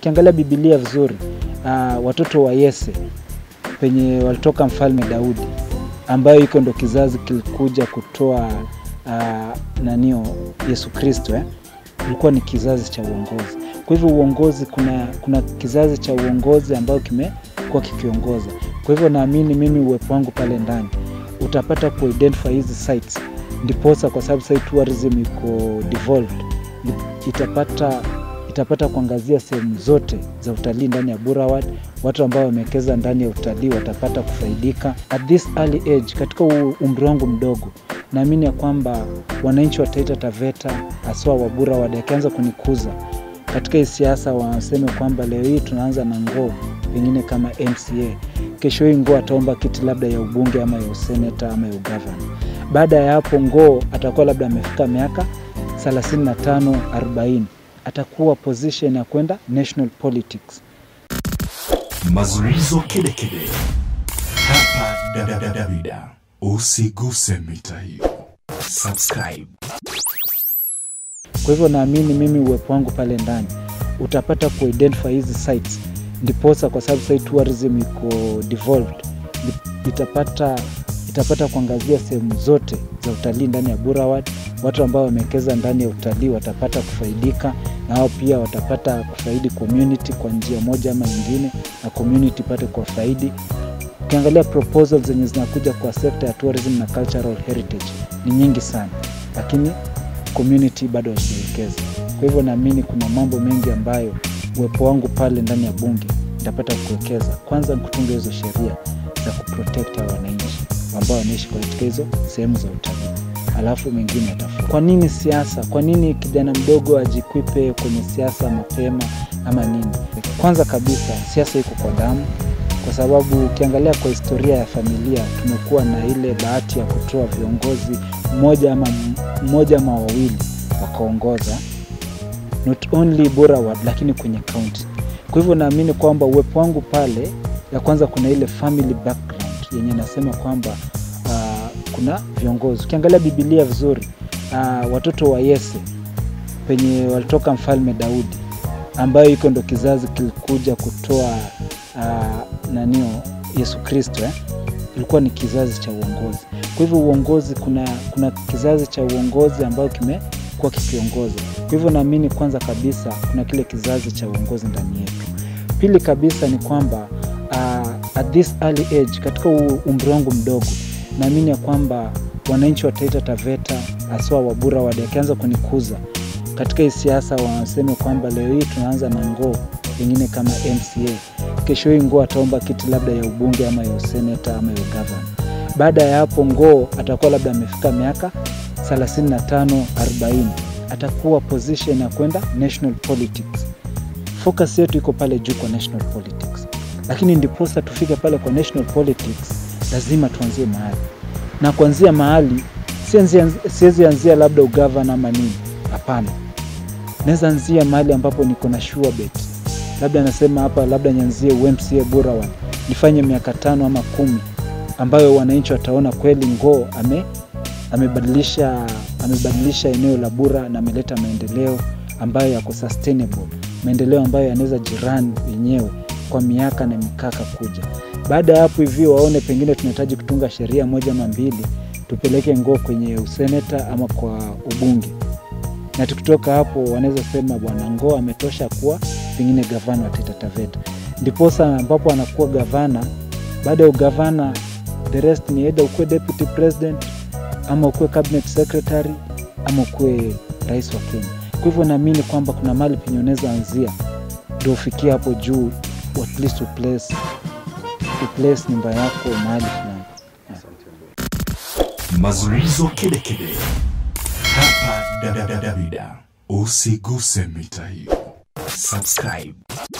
Ukiangalia Biblia vizuri, uh, watoto wa Yese penye walitoka mfalme Daudi, ambayo iko ndo kizazi kilikuja kutoa uh, nanio Yesu Kristo eh? Ilikuwa ni kizazi cha uongozi. Kwa hivyo uongozi, kuna, kuna kizazi cha uongozi ambayo kimekuwa kikiongoza. Kwa hivyo naamini mimi uwepo wangu pale ndani utapata kuidentify hizi sites, ndiposa kwa sababu site tourism iko devolved, itapata itapata kuangazia sehemu zote za utalii ndani ya Burawad. Watu ambao wamewekeza ndani ya utalii watapata kufaidika at this early age. Katika umri wangu mdogo, naamini ya kwamba wananchi wa Taita Taveta haswa wa Burawad akianza kunikuza katika hii siasa, waseme kwamba leo hii tunaanza na ngoo pengine kama MCA, kesho hii ngoo ataomba kiti labda ya ubunge ama ya useneta ama ya ugavana. Baada ya hapo, ngoo atakuwa labda amefika miaka 35 40 atakuwa position ya kwenda national politics. Mazungumzo kedekede hapa Davida, usiguse mita hiyo, subscribe. Kwa hivyo naamini mimi uwepo wangu pale ndani utapata kuidentify hizi sites, ndiposa kwa sababu site tourism iko devolved, itapata itapata kuangazia sehemu zote za utalii ndani ya Burawad. Watu ambao wamewekeza ndani ya utalii watapata kufaidika, na wao pia watapata kufaidi community kwa njia moja ama nyingine, na community pate kuwafaidi. Ukiangalia proposals zenye zinakuja kwa sekta ya tourism na cultural heritage ni nyingi sana, lakini community bado hawajawekeza. Kwa hivyo naamini kuna mambo mengi ambayo uwepo wangu pale ndani ya bunge nitapata kuwekeza. Kwanza kutunga hizo sheria za kuprotect hao wananchi ambao wanaishi katika hizo sehemu za utalii, alafu mengine yatafuata. Kwa nini siasa? Kwa nini kijana mdogo ajikwipe kwenye siasa mapema ama nini? Kwanza kabisa siasa iko kwa damu, kwa sababu ukiangalia kwa historia ya familia tumekuwa na ile bahati ya kutoa viongozi mmoja ama mmoja ama wawili wakaongoza not only Burawad lakini kwenye kaunti. Kwa hivyo naamini kwamba uwepo wangu pale, ya kwanza kuna ile family background yenye nasema kwamba uh, kuna viongozi. Ukiangalia Biblia vizuri, uh, watoto wa Yese penye walitoka mfalme Daudi, ambayo iko ndo kizazi kilikuja kutoa uh, nanio Yesu Kristo eh? Ilikuwa ni kizazi cha uongozi. Kwa hivyo uongozi, kuna, kuna kizazi cha uongozi ambayo kimekuwa kikiongoza. Kwa hivyo naamini kwanza kabisa kuna kile kizazi cha uongozi ndani yetu. Pili kabisa ni kwamba uh, at this early age, katika umri wangu mdogo, naamini ya kwamba wananchi wa Taita Taveta haswa wa Burawad akianza kunikuza katika hii siasa, waseme kwamba leo hii tunaanza na ngoo pengine kama MCA, kesho hii ngoo ataomba kiti labda ya ubunge ama ya useneta ama ya ugavana. Baada ya hapo, ngoo atakuwa labda amefika miaka 35 40, atakuwa position ya kwenda national politics. Focus yetu iko pale juu kwa national politics, lakini ndiposa tufike pale kwa national politics lazima tuanzie mahali, na kuanzia mahali siwezi anzia labda ugavana ama nini. Hapana, naweza anzia mahali ambapo niko na sure bet, labda nasema hapa, labda nianzie UMCA Burawad, nifanye miaka tano ama kumi, ambayo wananchi wataona kweli ngoo ame amebadilisha amebadilisha eneo la Bura na ameleta maendeleo ambayo yako sustainable, maendeleo ambayo yanaweza jirani yenyewe kwa miaka na mikaka kuja. Baada ya hapo hivi waone pengine tunahitaji kutunga sheria moja ama mbili, tupeleke ngoo kwenye useneta ama kwa ubunge, na tukitoka hapo wanaweza sema bwana ngoo ametosha kuwa pengine gavana wa Taita Taveta, ndiposa ambapo anakuwa gavana. Baada ya ugavana, the rest ni either ukuwe deputy president ama ukuwe cabinet secretary ama ukuwe rais wa Kenya. Kwa hivyo naamini kwamba kuna mahali penye unaweza anzia ndio ufikie hapo juu, at least uplace, uplace nyumba yako mahali fulani. Mazungumzo kedekede hapa Davida, usiguse mita hiyo, subscribe.